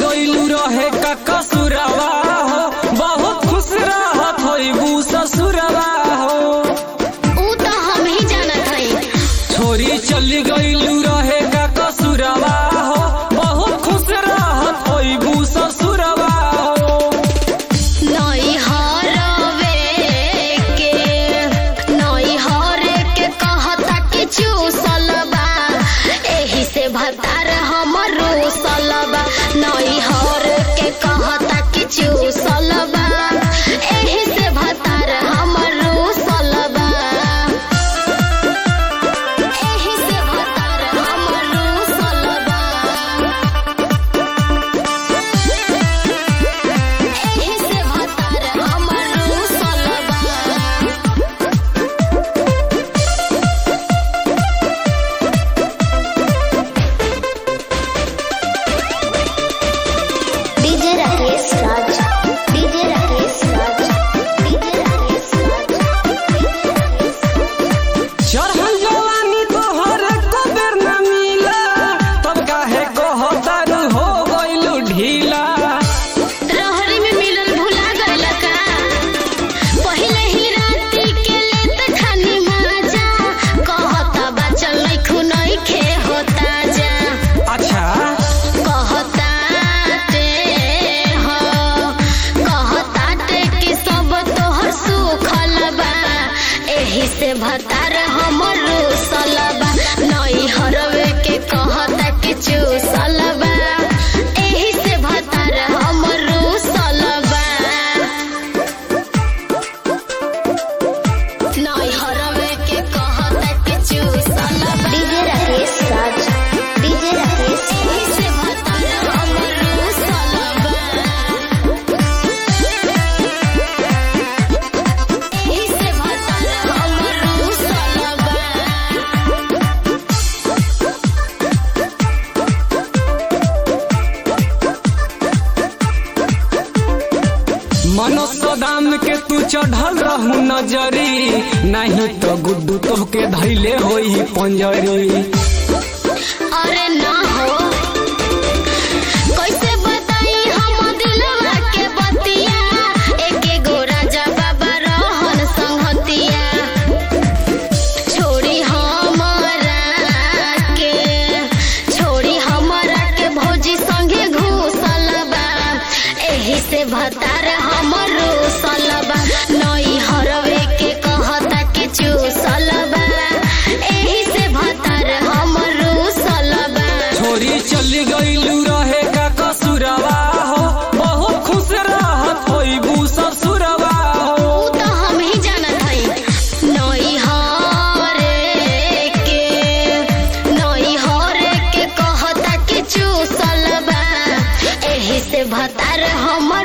गइलू रहे का कसुरवा हो बहुत खुश रहत होइबू ससुरवा हो ऊ तो हम ही जानत हई छोरी चली गइलू रहे का कसुरवा हो बहुत खुश रहत होइबू ससुरवा हो नई हरवे के नई हरे के कहता कि चूसल बा एही से भतार हमर रूसल बा नई हर के कहता कि चूसल बा एही से भतार हमर रूसल बा एही से भतार हमर रूसल बा एही से भतार हमर रूसल बा DJ Rakesh Raj DJ Rakesh Raj DJ Rakesh Raj चढ़ल जवानी तोहर कदर न मिला तब काहे कहतारू हो गइलू ढीला रहरी में मिलल भुला गइल का पहिले ही राती के लेत खानी माजा कहता बचल नहीं खुनई खे होता जा अच्छा कहता ते हो कहता ते कि सब तोहर सुखल बा एही से भतार हमर रूसल बा नई हरवे के कहता कि चूसल बा एही से भतार हमर रूसल बा नई हरवे के कहता कि चूसल बा डीजे राकेश राज डीजे राकेश एही से भतार हमर रूसल बा एही से भतार हमर रूसल बा मनोसदाम के तू चढ़ल रहू नजरी नहीं तो गुड्डू तोहके धैले होई पंजरी अरे ना हो कैसे बताई हम दिलवा के बतिया एके गो राजा बाबा रहन संगतिया छोड़ी हमरा के छोड़ी हमरा के भौजी संगे घूसल बा एही से भतार हमर रूसल बा नई हरवे के कहता कि चूसल बा एही से भतार हमर रूसल बा छोरी चली गइलू रहे का कसुरवा हो बहुत खुश रहत होइबू ससुरवा हो ऊ तो हम ही जानत हई नई हरे के नई हरे के कहता कि चूसल बा एही से भतार हम